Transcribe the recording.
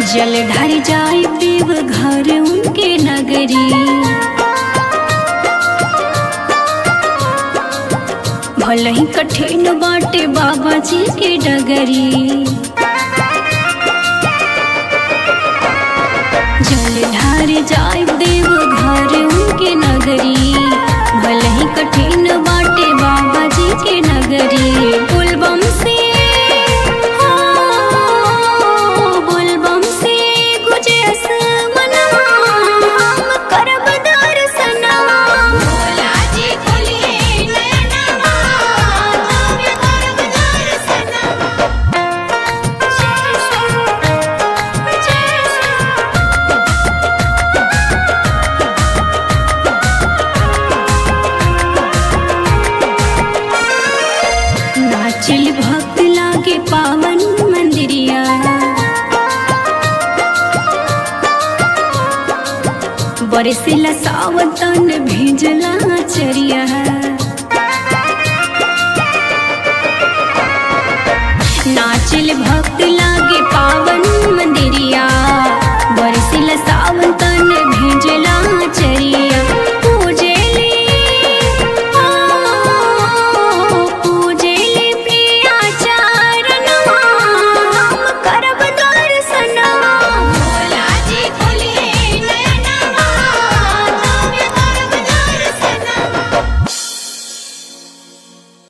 जल ढार जाए देव घर उनके नगरी भले ही कठिन बाटे बाबा जी के डगरी जल ढार जाए देव घर उनके नगरी भले ही कठिन बाटे बाबा जी के नगरी बुलबम से हो, बुलबम से गुजे असमनवा, हम करब दर्शनवा। भोला जी खोलिए नयनवा, हम करब दर्शनवा। जय श्री- जय श्री- नाचल भक्त लागे पावन मंदिरिया बरसिला सावतन भेजला